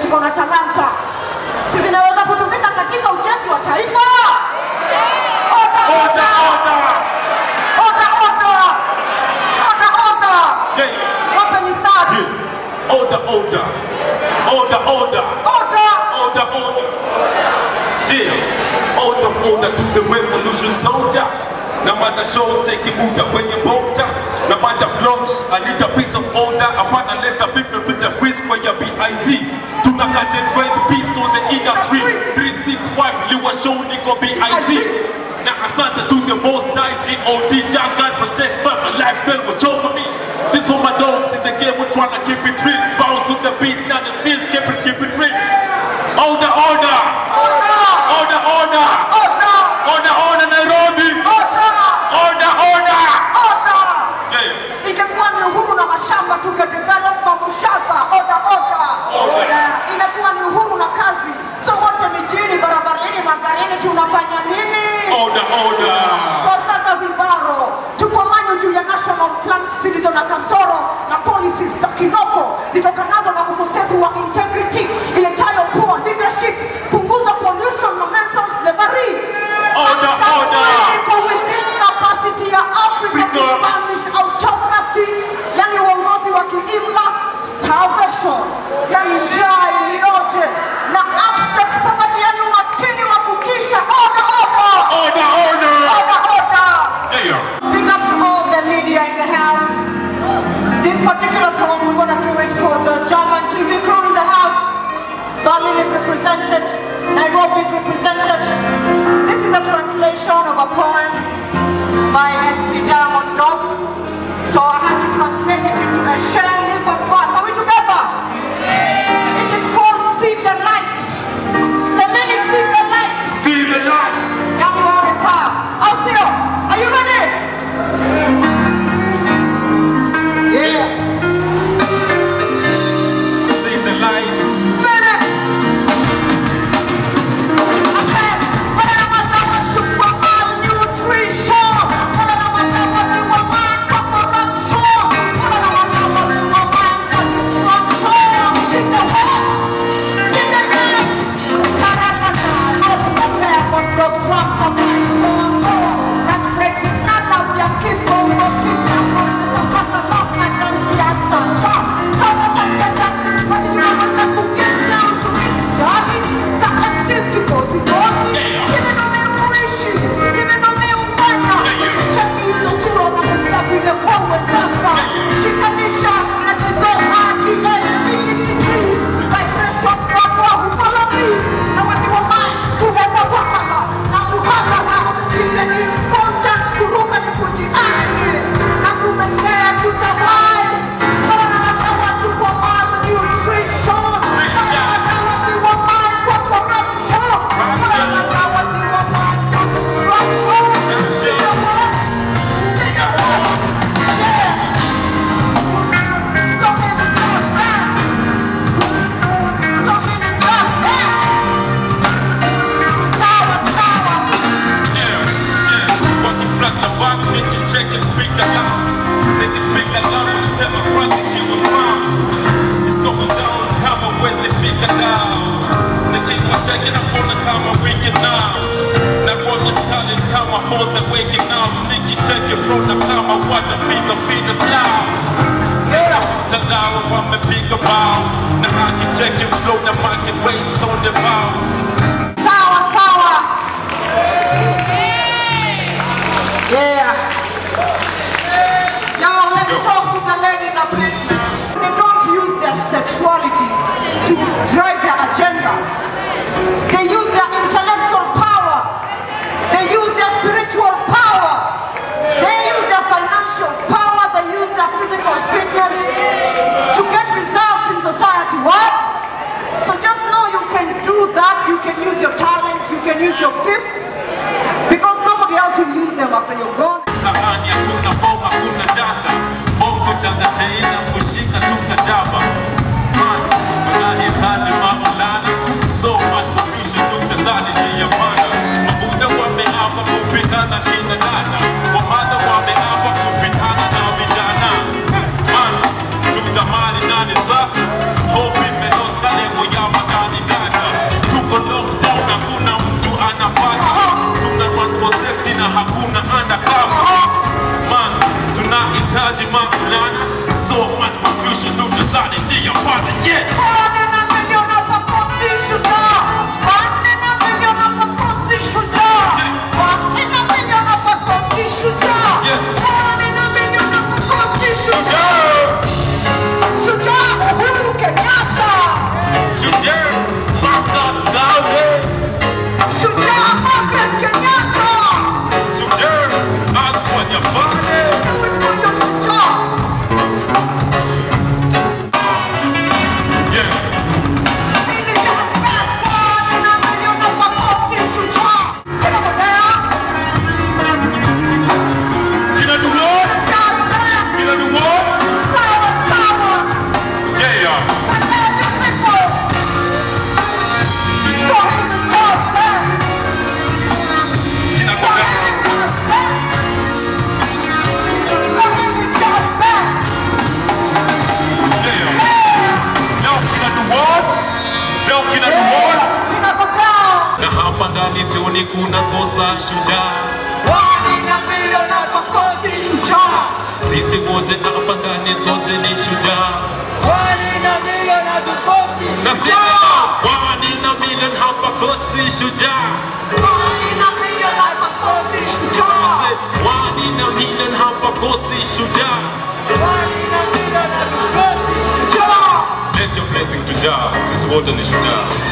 tuko na talanta, si zinaweza kutumika katika ujenzi wa taifa. Oda, Order, order. oda, oda, oda, oda. Yeah. Wape mistari. Yeah. Order, order. Order, order. Oda, Order, order. Yeah. Order, order to the revolution soldier. Na mada show take muda kwenye bota na mada vlogs I need a piece of order hapana leta beef to put the freeze kwa ya BIZ tuna cut and raise peace on the industry 365 liwa show niko BIZ na asante to the most high G.O.D. Jah God protect my life then watch over me this for my dogs in the game we tryna keep it real bounce with the beat now the steers keep it keep it real order order oda, order order oda, order order Nairobi oda, order order oda. yeah Ingekuwa ni uhuru na mashamba tungedevelop mamushaka. Oda, oda. Oda. Imekuwa ni uhuru na kazi, so wote mijini, barabarani, magarini tunafanya nini? order order Twasaka vibaro, tuko manyo juu ya national plans zilizo na kasoro na policies za kinoko zitokanazo na ukosefu wa integrity iletayo poor leadership, punguza pollution na mental slavery. Order, order. Iko within capacity ya Africa Africa. kubanish autocracy, yani uongozi wa kiimla, starvation, yani njaa iliyoje na abject poverty, yani umaskini wa kutisha. Order, order. order order Order, order. yeah Big up to all the media in the house. This particular song, we're gonna do it for the German TV crew in the house. Berlin is represented, Nairobi is represented. This is a translation of a poem by MC Diamond Dog. So I had to translate it into a share hip hop verse. Are we together? It is called See the Light. The many see the light. see the light Yani waone taa. Au sio? Are you ready? Yeah. see the light Feel it. Okay. Wala na madawa tupa malnutrition. Wala na madawa tuwa mind kwa corruption. Wala na madawa tuwa mind kwa destruction. See the light. See the light. Karaka na roho ya pepo ndo drums na mikono. Na spread peace na love ya kibongo kichambo. Nisapata love na dance ya sanja. Kama fanya justice basi unaweza kuget down to this jolly. Ka MCs kikozi kozi. Hivi ndo miuishi. Hivi ndo miufanya. Cheki hizo sura na kusa vile kwa wetaka. Shikanisha na tizo RTL, BECT. Vibration kwa follow me. Na watu wa mind kuhepa wahala na muhadhara. Ile important kuruka ni kujiamini. Na kumezea tutawai. Kama na watu kwa malnutrition. Kama na watu wa mind kwa corruption. Kama na watu wa mind kwa destruction. See the world. See the world. Yeah. So many just man. So many just man. Sawa, sawa. wakiflat na bank nikicheki speak aloud niki speak aloud wanasema traffic iwe found it's going down kama wezi fika down nikiwa cheki na phone kama weekend out na kuona stalin kama force waking out nikicheki front na kama watapiga fitness loud tena mtandao wamepiga bounce na akicheki flow na market waste on the bounce Sawa, sawa. Yeah. Yo, let me talk to the ladies a bit now. They don't use their sexuality to drive their agenda. They use their intellectual power. They use their spiritual power. They use their financial power. They use their physical fitness to get results in society. What? So just know you can do that. You can use your talent. You can use your gifts. Because nobody else will use them after you're gone. Zamani hakuna form, hakuna data. Form kuchanga tena, kushika tu kajaba. Man, tunahitaji Maulana. So much confusion, tukadhani ni ya maana. Mabuda wameapa kupitana kina dada. Wamadha wameapa kupitana na vijana. Man, tutamani nani sasa? Hope imelost kale moyama misioni kuna kosa shujaa Wani na milioni hapa kosi shujaa. sisi wote hapa ndani sote ni shujaa Wani na milioni hatukosi nasema shujaa. wani na milioni hapa kosi shujaa Wani na milioni hapa kosi shujaa. wani na milioni hapa kosi shujaa Wani na milioni hatukosi shujaa. let your blessing tujaa sisi wote ni shujaa